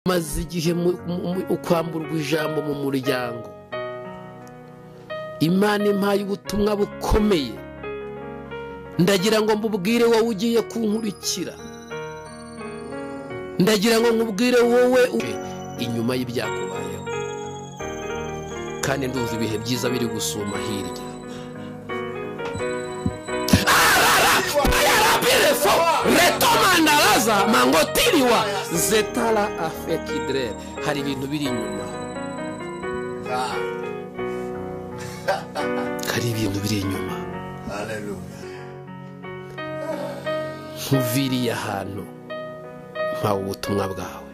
maze igihe ukwamburwa ijambo mu muryango imana impaye ubutumwa bukomeye ndagira ngo mbubwire wowe ugiye kunkurikira ndagira ngo nkubwire wowe inyuma y'ibyakubayeho kandi ndumva ibihe byiza biri gusuma hirya retomandaraza mangotiriwa zetara afekidire hari ibintu biri inyuma hari ibintu biri inyuma nkuviriye ahantu mpawe ubutumwa bwawe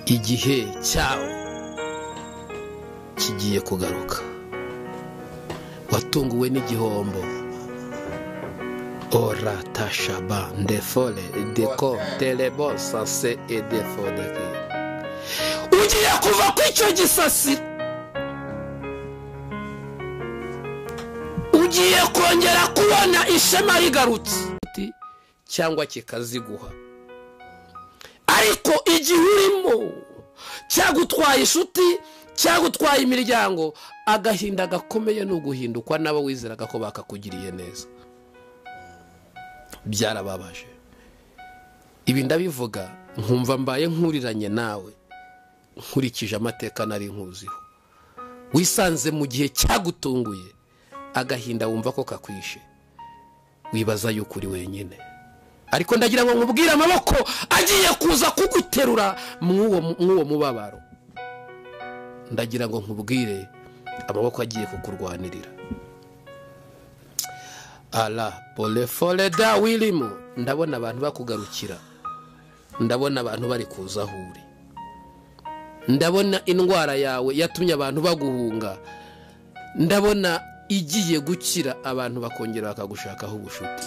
igihe cyawe kigiye kugaruka watunguwe n'igihombo ora tashaba ndefore deko terebo sase edefodeki ugiye kuva ku icyo gisasiro ugiye kongera kubona ishema rigarutse cyangwa kikaziguha ariko igihe urimo cyagutwaye inshuti cyagutwaye imiryango agahinda gakomeye ni uguhindukwa n'abo wizeraga ko bakakugiriye neza byarababaje ibi ndabivuga nkumva mbaye nkuriranye nawe nkurikije amateka nari nkuziho wisanze mu gihe cyagutunguye agahinda wumva ko kakwishe wibaza yuko uri wenyine ariko ndagira ngo nkubwire amaboko agiye kuza kuguterura mw'uwo mubabaro ndagira ngo nkubwire amaboko agiye kukurwanirira ara boreforeda wirimo ndabona abantu bakugarukira ndabona abantu bari kuza aho uri ndabona indwara yawe yatumye abantu baguhunga ndabona igiye gukira abantu bakongera bakagushakaho ubushuti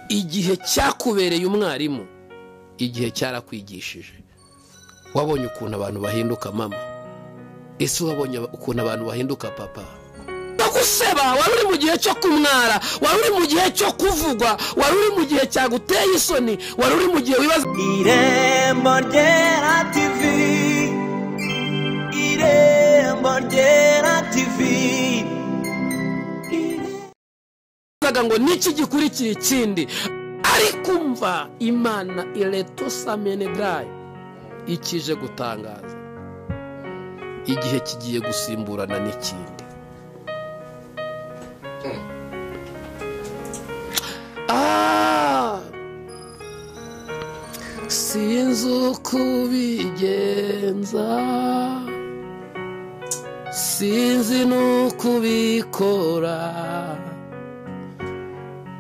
igihe cyakubereye umwarimu igihe cyarakwigishije wabonye ukuntu abantu bahinduka mama ese wabonye ukuntu abantu bahinduka papa guseba wari uri mu gihe cyo kumwara wari uri mu gihe cyo kuvugwa wari uri mu gihe cyaguteye isoni wari uri mu gihe wibaza irembo ryera tivi irembo ryera tivi ngo niki gikurikiye ikindi ariko umva imana ireto samenedayi ikije gutangaza igihe kigiye gusimburana n'ikindi sinzi uko ubigenza sinzi n'uko ubikora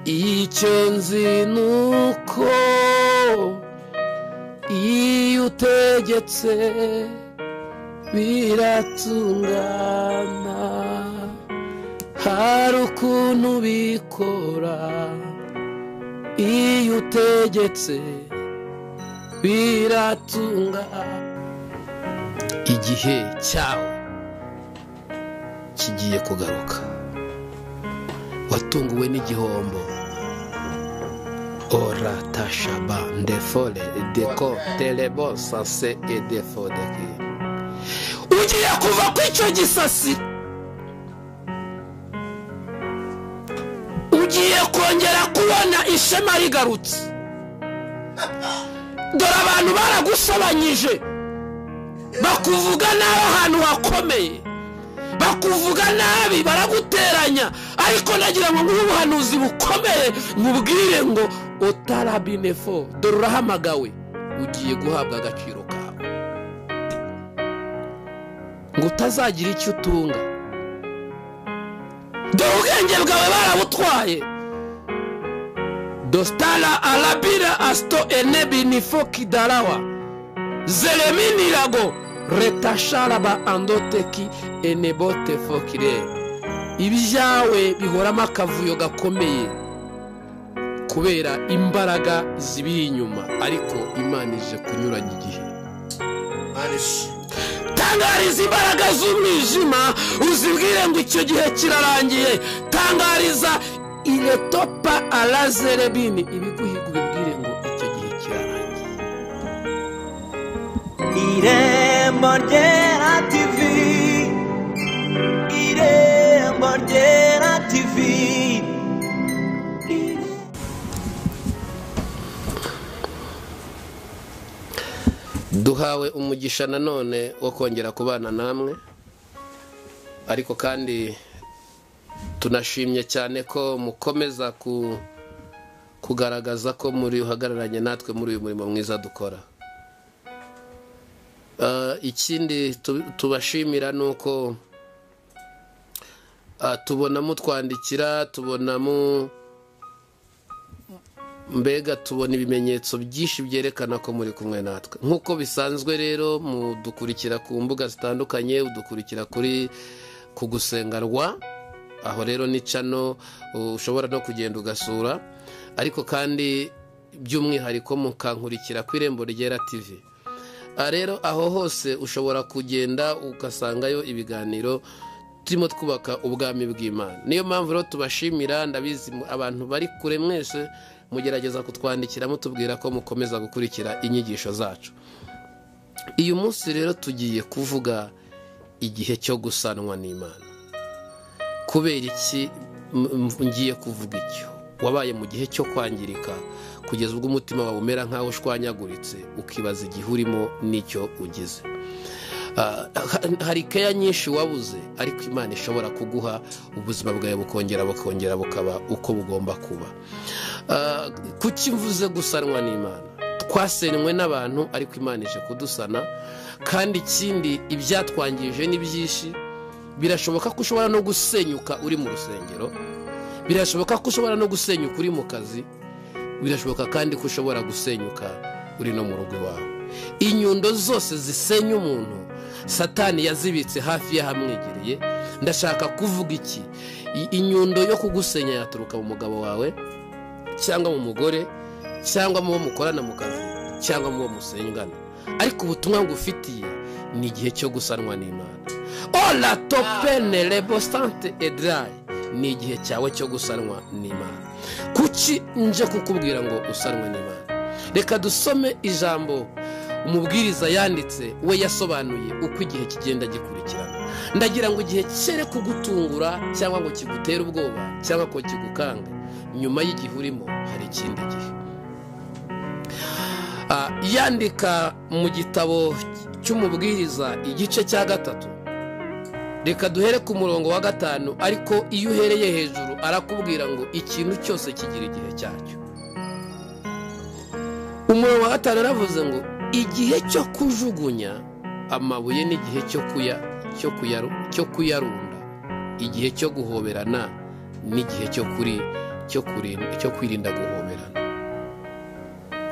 icyo nzi ni uko iyo utegetse biratungana hari ukuntu ubikora iyo utegetse biratunga igihe cyawe kigiye kugaruka watunguwe n'igihombo ora tashaba ndefore deko terebo sase edefodeki ugiye kuva ku icyo gisasiro ugiye kongera kubona ishema rigarutse dore abantu baragusabanyije bakuvuga nabi ahantu hakomeye bakuvuga nabi baraguteranya ariko nagira ngo nguhe ubuhanuzi bukomeye nkubwire ngo otarabinefo dore urahamagawe ugiye guhabwa agaciro kawe ngo utazagira icyo utunga dore ubwenge bwawe barabutwaye dostara arabira asito enebi ni fokidarawa zereminirago retasharaba andoteki enebote fokire ibyawe bihoramo akavuyo gakomeye kubera imbaraga zibiri inyuma ariko imana ije kunyuranya igihe tangariza imbaraga z'umwijima uzibwire ngo icyo gihe kirarangiye tangariza iretopa arazerebini ibiguhiga ubibwire ngo icyo gihe kirarangiye irembo ryera tv irembo ryera tv duhawe umugisha nanone wo kongera kubana namwe ariko kandi tunashimye cyane ko mukomeza ku- kugaragaza ko muri uhagararanye natwe muri uyu murimo mwiza dukora Ah, ikindi tu- tubashimira ni uko ah, tubona mutwandikira tubona mu mbega tubona ibimenyetso byinshi byerekana ko muri kumwe natwe nk'uko bisanzwe rero mudukurikira ku mbuga zitandukanye udukurikira kuri ku gusengarwa aho rero ni cano uh, ushobora no kugenda ugasura ariko kandi by'umwihariko mukankurikira ku irembo ryera tivi Aha rero aho hose ushobora kugenda ugasangayo ibiganiro turimo twubaka ubwami bw'imana niyo mpamvu rero tubashimira ndabizi mu- abantu bari kure mwese mugerageza kutwandikira mutubwira ko mukomeza gukurikira inyigisho zacu uyu munsi rero tugiye kuvuga igihe cyo gusanwa n'imana kubera iki m- m- ngiye kuvuga icyo wabaye mu gihe cyo kwangirika kugeza ubwo umutima wawe umera nk'aho ushwanyaguritse ukibaza igihe urimo n'icyo ugeze Ah, ha- hari keya nyinshi wabuze ariko imana ishobora kuguha ubuzima bwawe bukongera bukongera bukaba uko bugomba kuba Ah, kuki mvuze gusanwa n'imana twasenywe n'abantu ariko imana ije kudusana kandi ikindi ibyatwangije ni byinshi birashoboka ko ushobora no gusenyuka uri mu rusengero birashoboka ko ushobora no gusenyuka uri mu kazi birashoboka kandi ko ushobora gusenyuka uri no mu rugo iwawe inyundo zose zisenya umuntu satani yazibitse hafi y'ahamwegereye ndashaka kuvuga iki I- inyundo yo kugusenya yaturuka mu mugabo wawe cyangwa mu mugore cyangwa mu bo mukorana mu kazi cyangwa mu bo musengana ariko ubutumwa ngufitiye ni igihe cyo gusanwa n'imana ora topene rebosante edirayi ni igihe cyawe cyo gusanwa n'imana kuki nje kukubwira ngo usanwe n'imana reka dusome ijambo umubwiriza yanditse we yasobanuye uko igihe kigenda gikurikirana ndagira ngo igihe kere kugutungura cyangwa ngo kigutere ubwoba cyangwa ngo kigukanga nyuma y'igihe urimo hari ikindi gihe Ah, yandika mu gitabo cy'umubwiriza igice cya gatatu reka duhere ku murongo wa gatanu ariko iyo uhereye hejuru arakubwira ngo ikintu cyose kigira igihe cyacyo umurongo wa gatanu yaravuze ngo igihe cyo kujugunya amabuye n'igihe cyo kuya cyo kuyaru, cyo kuyarunda igihe cyo guhoberana n'igihe cyo kuri cyo kurinda cyo kwirinda guhoberana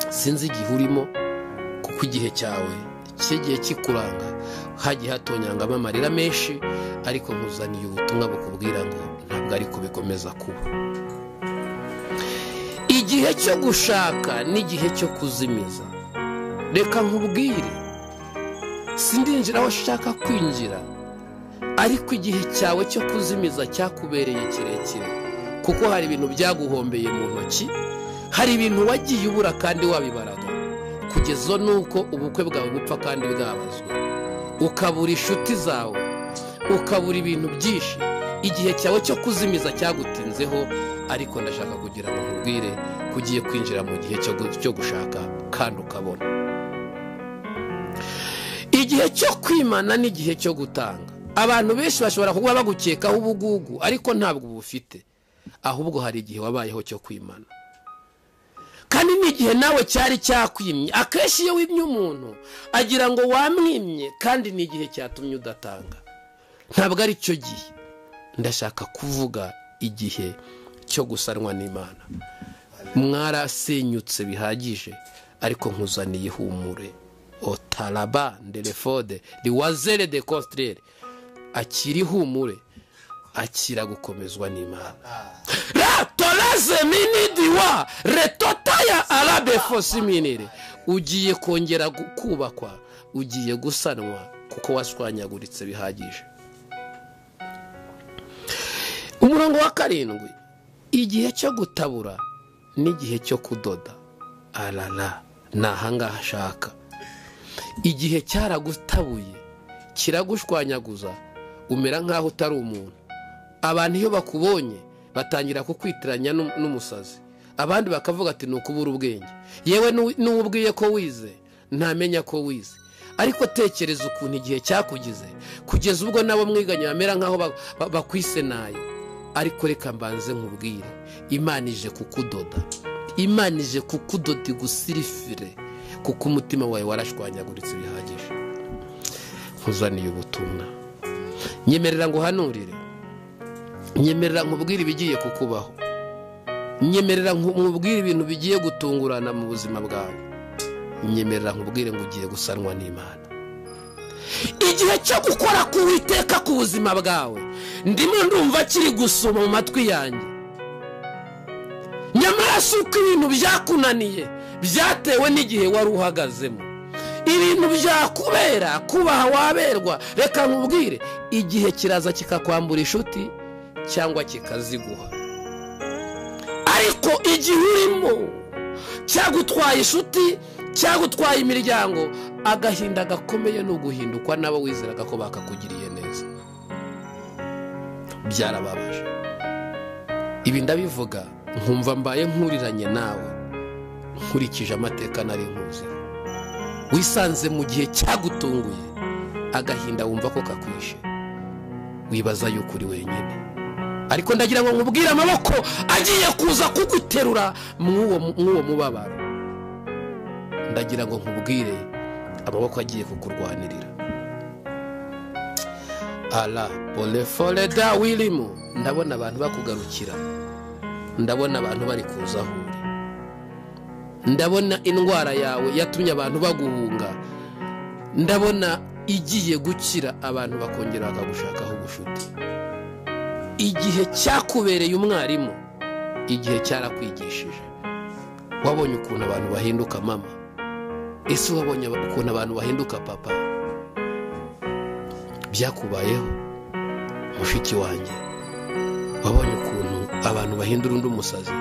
sinzi igihe urimo kuko igihe cyawe kigiye kikuranga hagiye hatonyangamo amarira menshi ariko nkuzaniye ubutumwa bukubwira ngo ntabwo ariko bikomeza kuba igihe cyo gushaka n'igihe cyo kuzimiza reka nkubwire sindinjira aho ushaka kwinjira ariko igihe cyawe cyo kuzimiza cyakubereye kirekire kuko hari ibintu byaguhombeye mu ntoki hari ibintu wagiye ubura kandi wabibaraga kugeza nuko ubukwe bwawe bupfa kandi bwabazwa ukabura inshuti zawe ukabura ibintu byinshi igihe cyawe cyo kuzimiza cyagutinzeho ariko ndashaka kugira ngo nkubwire ko ugiye kwinjira mu gihe cyo gu- cyo gushaka kandi ukabona igihe cyo kwimana n'igihe cyo gutanga abantu benshi bashobora kuba bagukekaho ubugugu ariko ntabwo ubufite ahubwo hari igihe wabayeho cyo kwimana kandi n'igihe nawe cyari cyakwimye akenshi iyo wimye umuntu agira ngo wamwimye kandi ni igihe cyatumye udatanga ntabwo ari cyo gihe ndashaka kuvuga igihe cyo gusanwa n'imana mwarasenyutse bihagije ariko nkuzaniye ihumure otaraba nderefode riwazere de kositirere akiri ihumure akira gukomezwa n'imana ratolaze minidiwa retotaya arabe fosiminire ugiye kongera gu- kubakwa ugiye gusanwa kuko washwanyaguritse bihagije umurongo wa karindwi igihe cyo gutabura n'igihe cyo kudoda arara ni ahangaha ashaka igihe cyaragutabuye kiragushwanyaguza umera nk'aho utari umuntu abantu iyo bakubonye batangira kukwitiranya n'u- n'umusazi abandi bakavuga ati ni ukubura ubwenge yewe n'u- n'uwo ubwiye ko wize ntamenya ko wize ariko tekereza ukuntu igihe cyakugize kugeza ubwo nabo mwiganye bamera nk'aho ba- ba- bakwisenaye ariko reka mbanze nkubwire imana ije kukudoda imana ije kukudoda igusirifire kuko umutima wawe warashwanyaguritse bihagije nkuzaniye ubutumwa nyemerera ngo uhanurire nyemerera nkubwire ibigiye kukubaho nyemerera nku- nkubwire ibintu bigiye gutungurana mu buzima bwawe nyemerera nkubwire ngo ugiye gusanwa n'imana igihe cyo gukora k'uwiteka ku buzima bwawe ndimo ndumva kiri gusoma mu matwi yanjye nyamara si uko ibintu byakunaniye byatewe n'igihe wari uhagazemo ibintu byakubera kubaha waberwa reka nkubwire igihe kiraza kikakwambura inshuti cyangwa kikaziguha ariko igihe urimo cyagutwaye inshuti cyagutwaye imiryango agahinda gakomeye ni uguhindukwa n'abo wizeraga ko bakakugiriye neza byarababaje ibi ndabivuga nkumva mbaye nkuriranye nawe nkurikije amateka nari nkuzi wisanze mu gihe cyagutunguye agahinda wumva ko kakwishe wibaza yuko uri wenyine ariko ndagira ngo nkubwire amaboko agiye kuza kuguterura mw'uwo mw'uwo mubabaro ndagira ngo nkubwire amaboko agiye kukurwanirira ara porefore da wirimo ndabona abantu bakugarukira ndabona abantu bari kuza aho uri ndabona indwara yawe yatumye abantu baguhunga ndabona igiye gukira abantu bakongera bakagushakaho ubucuti igihe cyakubereye umwarimu igihe cyarakwigishije wabonye ukuntu abantu bahinduka mama ese wabonye aba- ukuntu abantu bahinduka papa byakubayeho mushiki wanjye wabonye ukuntu abantu bahindura undi umusazi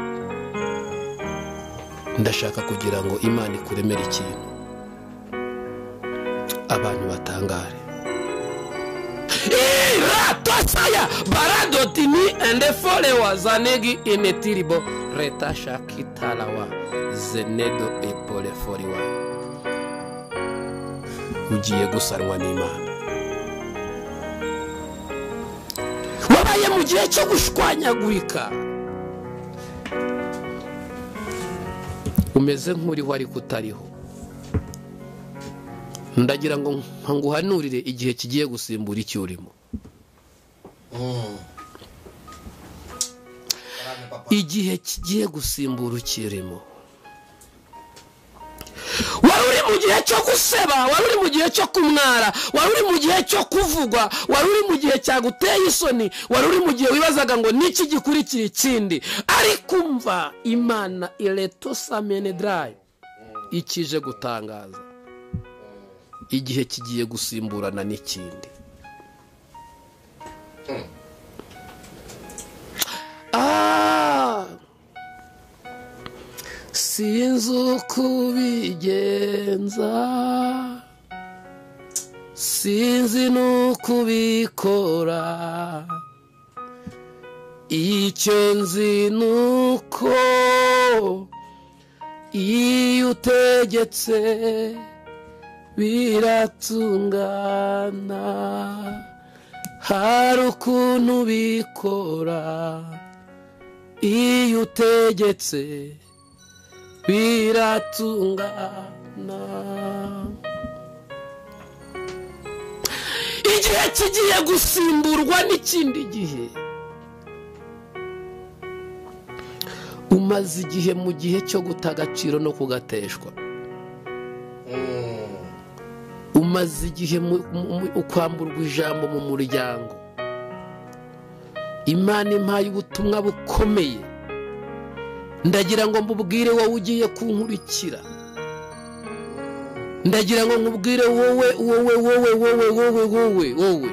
ndashaka kugira ngo imana ikuremere ikintu abantu batangare iratosaya baradotini ende followers anegi inetiribo reta shakitarawa zenedo epoleforiwa ugiye gusanwa n'imana wabaye mu gihe cyo gushwanyagurika umeze nk'uriho ariko utariho ndagira ngo nguhanurire igihe kigiye gusimbura icyo urimo igihe kigiye gusimbura ukirimo wari uri mu gihe cyo guseba wari uri mu gihe cyo kumwara wari uri mu gihe cyo kuvugwa wari uri mu gihe cyaguteye isoni wari uri mu gihe wibazaga ngo niki gikurikira ikindi ariko umva imana iretosa menedarayi ikije gutangaza igihe kigiye gusimburana n'ikindi Ah! sinzi uko ubigenza sinzi n'uko ubikora icyo nzi ni uko iyo utegetse biratungana hari ukuntu bikora iyo utegetse biratungana igihe kigiye gusimburwa n'ikindi gihe umaze igihe mu gihe cyo guta agaciro no kugateshwa umaze igihe mu- mu- mu- ukwamburwa ijambo mu muryango imana impaye ubutumwa bukomeye ndagira ngo mbubwire wowe ugiye kunkurikira ndagira ngo nkubwire wowe wowe wowe wowe wowe wowe wowe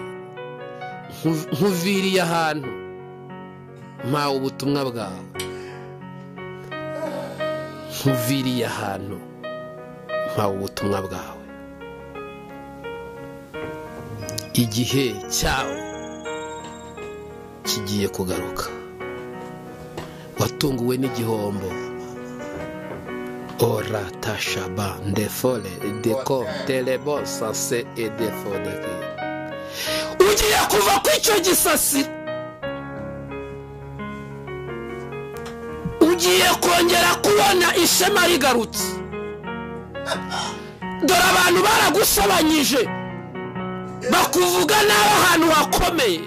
Nku- nkuviriye ahantu mpawe ubutumwa bwawe nkuviriye ahantu mpawe ubutumwa bwawe igihe cyawo kigiye kugaruka watunguwe n'igihombo ora tashaba ndefore deko terebo sase edefodeke ugiye kuva ku icyo gisasi ugiye kongera kubona ishema rigarutse dore abantu baragusobanyije bakuvuga nabi ahantu hakomeye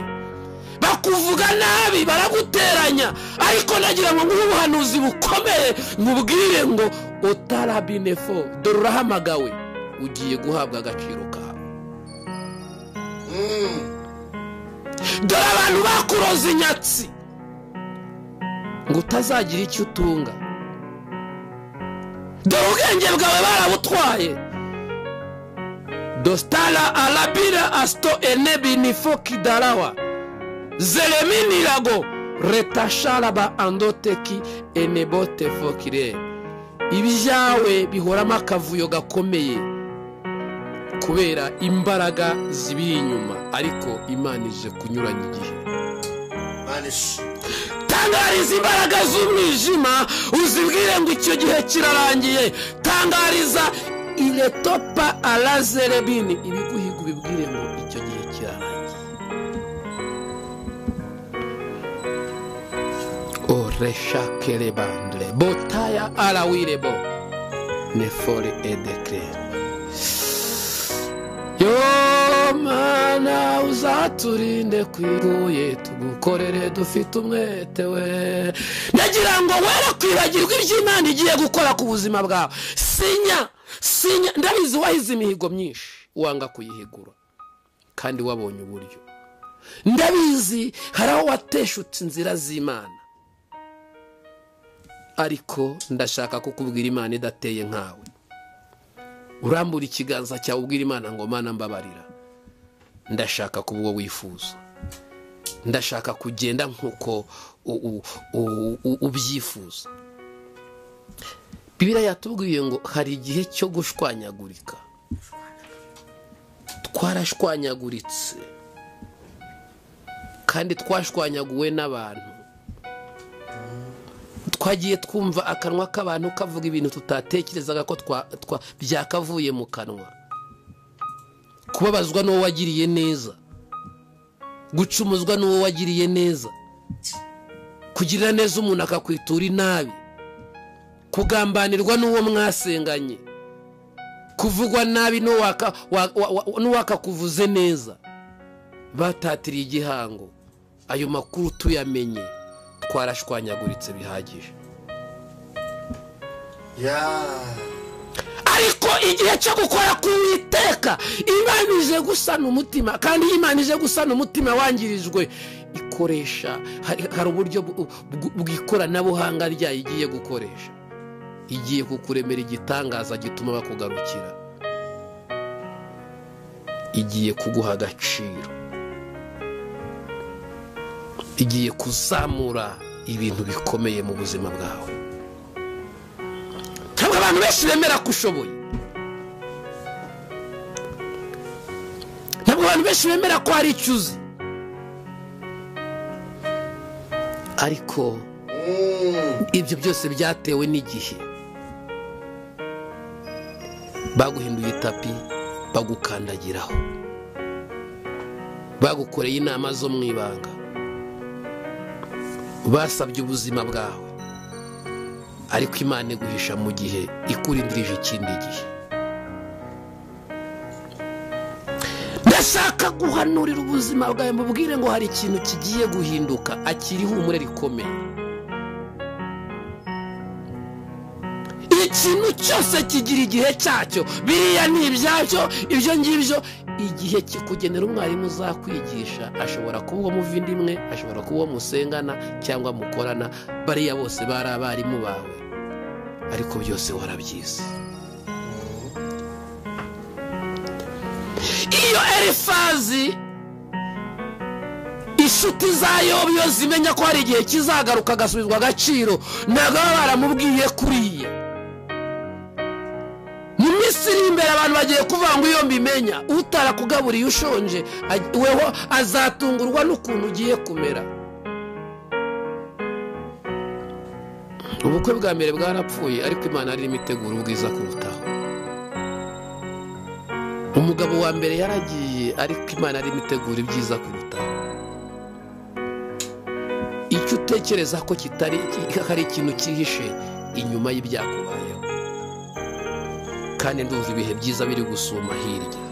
bakuvuga nabi baraguteranya ariko nagira ngo nguhe ubuhanuzi bukomeye nkubwire ngo utarabinefo dore urahamagawe ugiye guhabwa agaciro kawe dore abantu bakuroza inyatsi ngo utazagira icyo utunga dore ubwenge bwawe barabutwaye dostara arabira asito enebi nifo kidarawa zereminirago retasharaba andoteki enebote fokire ibyawe bihoramo akavuyo gakomeye kubera imbaraga zibiri inyuma ariko imana ije kunyuranya igihe tangariza imbaraga z'umwijima uzibwire ngo icyo gihe kirarangiye tangariza iretopa arazerebini ibiguhiga ubibwire ngo icyo gihe kirarangiye oreshakerebandre botaya arawirebo nefore edekere yo mana uzaturinde ku iguye tugukorere dufite umwete we ndagira ngo were kwibagirwa ibyo imana igiye gukora ku buzima bwawe sinya sinya ndabizi wahize imihigo myinshi wanga kuyihigura kandi wabonye uburyo ndabizi hari aho wateshutse inzira z'imana ariko ndashaka kukubwira imana idateye nkawe urambura ikiganza cyawe ubwira imana ngo mana mbabarira ndashaka kuba uwo wifuza ndashaka kugenda nk'uko u- u- u- u- ubyifuza bibiriya yatubwiye ngo hari igihe cyo gushwanyagurika twarashwanyaguritse kandi twashwanyaguwe n'abantu twagiye twumva akanwa k'abantu kavuga ibintu tutatekerezaga ko twa- twa- byakavuye mu kanwa kubabazwa n'uwo wagiriye neza gucumuzwa n'uwo wagiriye neza kugirira neza umuntu akakwitura inabi kugambanirwa n'uwo mwasenganye kuvugwa nabi n'uwo waka- wa- wa- wa- n'uwakakuvuze neza batatiriye igihango ayo makuru tuyamenye twarashwanyaguritse bihagije ariko igihe cyo gukora k'uwiteka imana ije gusana umutima kandi iyo imana ije gusana umutima wangirijwe ikoresha hari- hari uburyo bu- bw- bw'ikoranabuhanga ryayo igiye gukoresha igiye kukuremera igitangaza gituma bakugarukira igiye kuguha agaciro igiye kuzamura ibintu bikomeye mu buzima bwawe ntabwo abantu benshi bemera ko ushoboye ntabwo abantu benshi bemera ko hari icyo uzi ariko ibyo byose byatewe n'igihe baguhinduye itapi bagukandagiraho bagukoreye inama zo mu ibanga basabye ubuzima bwawe ariko imana iguhisha mu gihe ikurindirije ikindi gihe ndashaka guhanurira ubuzima bwawe mubwire ngo hari ikintu kigiye guhinduka akiri ihumure rikomeye ikintu cyose kigira igihe cyacyo biriya ni ibyacyo ibyo ngibyo igihe kikugenera umwarimu uzakwigisha ashobora kuba uwo muvindimwe ashobora kuba uwo musengana cyangwa mukorana bariya bose bari abarimu bawe ariko byose warabyize iyo elifazi inshuti za yobu iyo zimenya ko hari igihe kizagaruka agasubizwa agaciro ntabwo baba baramubwiye kuriya mu minsi iri uri imbere abantu bagiye kuvuga ngo iyo mbimenya utarakugaburiye ushonje aj- weho azatungurwa n'ukuntu ugiye kumera ubukwe bwa mbere bwarapfuye ariko imana yari irimo itegura ubwiza kurutaho umugabo wa mbere yaragiye ariko imana yari irimo itegura ibyiza kurutaho icyo utekereza ko kitari ki- hari ikintu cyihishe inyuma y'ibyakubayeho kandi ndumva ibihe byiza biri gusuma hirya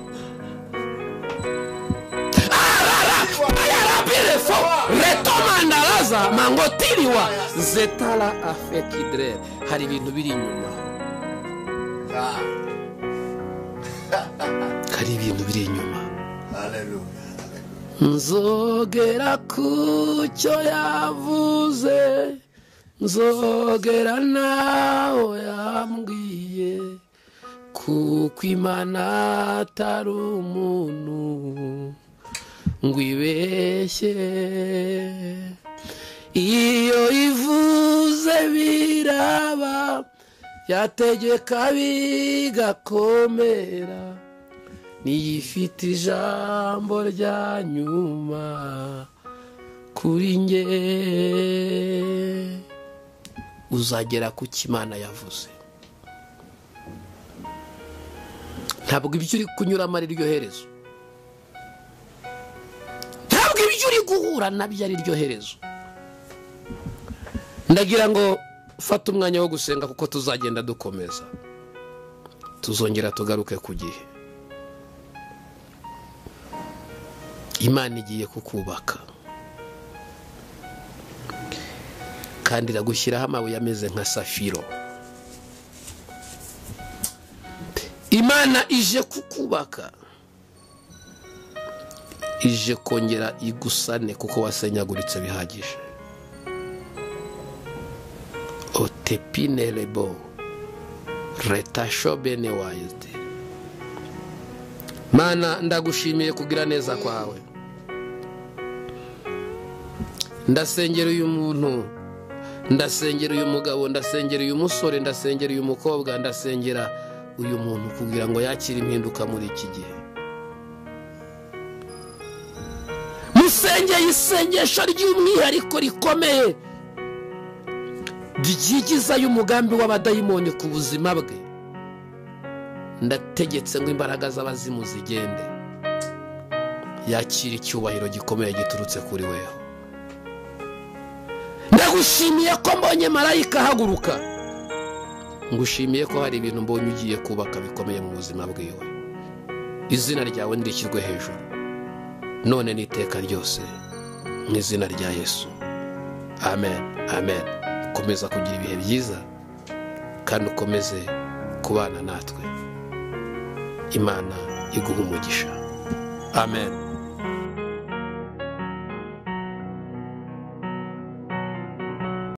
Pirefo, retomandaraza mangotiriwa zetara afekidre hari ibintu biri inyuma hari ibintu biri inyuma nzogera ku cyo yavuze nzogera nawe yambwiye kuko imana atari umuntu ngo ibeshye iyo ivuze biraba yategeka bigakomera niyifite ijambo rya nyuma kuri nge uzagera ku cyo imana yavuze ntabwo ibyo uri kunyuramo ari ryo herezo ntabwo ibyo uri guhura nabyo ari ryo herezo ndagira ngo fate umwanya wo gusenga kuko tuzagenda dukomeza tuzongera tugaruke ku gihe imana igiye kukubaka kandi iragushyiraho amabuye ameze nka safiro imana ije kukubaka ije kongera igusane kuko wasenyaguritse bihagije otepinerebo retashobene wayite mana ndagushimiye kugira neza kwawe ndasengera uyu muntu ndasengera uyu mugabo ndasengera uyu musore ndasengera uyu mukobwa ndasengera uyu muntu kugira ngo yakire impinduka muri iki gihe musengeye isengesho ry'umwihariko rikomeye ryigizayo umugambi w'abadayimoni ku buzima bwe ndategetse ngo imbaraga z'abazimu zigende yakira icyubahiro gikomeye giturutse kuri weho ndagushimiye ko mbonye marayika ahaguruka ngushimiye ko hari ibintu mbonye ugiye kubaka bikomeye mu buzima bwiwe izina ryawe ntirishyirwe hejuru none n'iteka ryose mu izina rya yesu amen amen komeza kugira ibihe byiza kandi ukomeze kubana natwe imana iguha umugisha amen